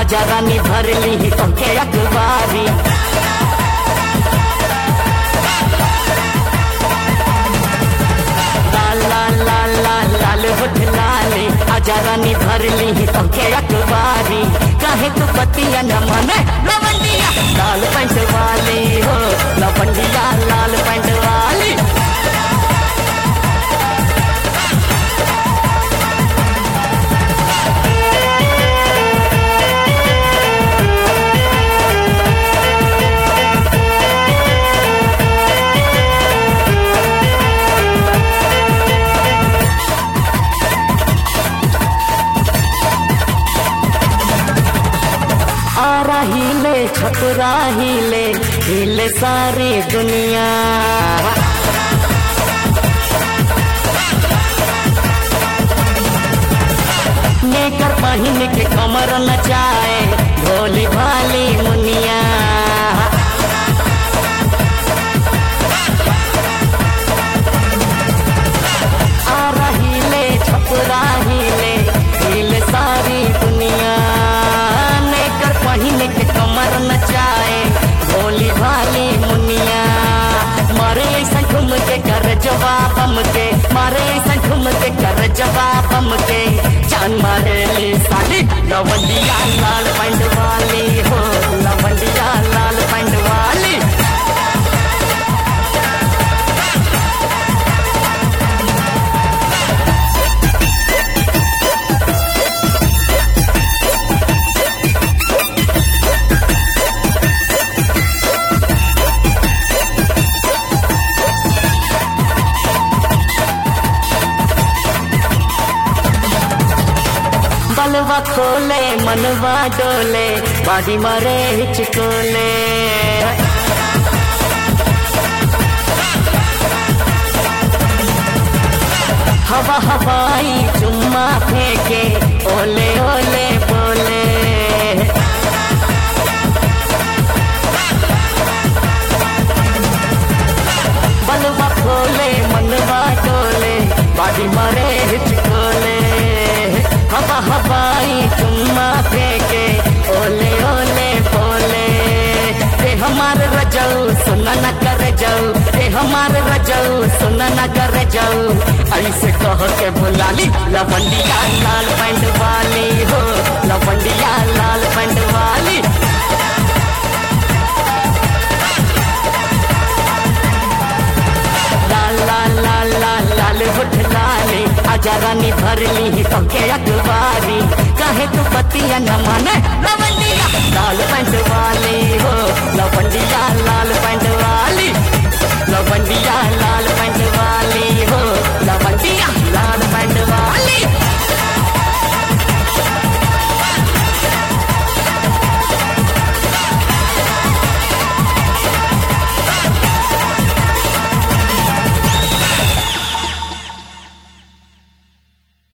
आजा रानी भर ली तोके अखबारी लाल लाल लाल लाल लाल होठ लाली आजा रानी भर ली तोके अखबारी काहे तू पतिया न मने लवंडिया लाल पैंट वाली हो लवंडिया लाल पैंट वाली आ रही ले छपरा हिले हिले सारी दुनिया नेकर पहिन के कमर नचाए भोली भाली मुनिया आ रही ले छपरा हिले हिले सारी दुनिया नेकर पहिन के कमर नचाए भोली भाली मुनिया मारे ऐसा घूम के कर जवाब हम के मारे ऐसा घूम के कर जवाब हम के जान मारे ली साली लवंडिया लाल पैंट वाली हो लवंडिया लाल पैंट वाली बलवा खोले मनवा डोले बाडी मारे हिचकोले हवा हवाई चुम्मा फेंके ओले ओले बोले बलवा खोले मनवा डोले बाडी मारे हिचकोले हवा हवाई चुम्मा फेंके ओले ओले बोले ते हमार रजऊ सुना न कर जाऊ ते हमार रजऊ सुना न कर जाऊ ऐसे कह के बुलाली लवंडिया लाल पैंट वाली हो लवंडिया लाल पैंट वाली लाल लाल लाल लाल लाल होठ लाली आजा रानी भर ली तोके अखबारी काहे तू पतिया न माने लवंडिया लाल पैंट वाली हो लवंडिया लाल पैंट वाली लवंडिया लाल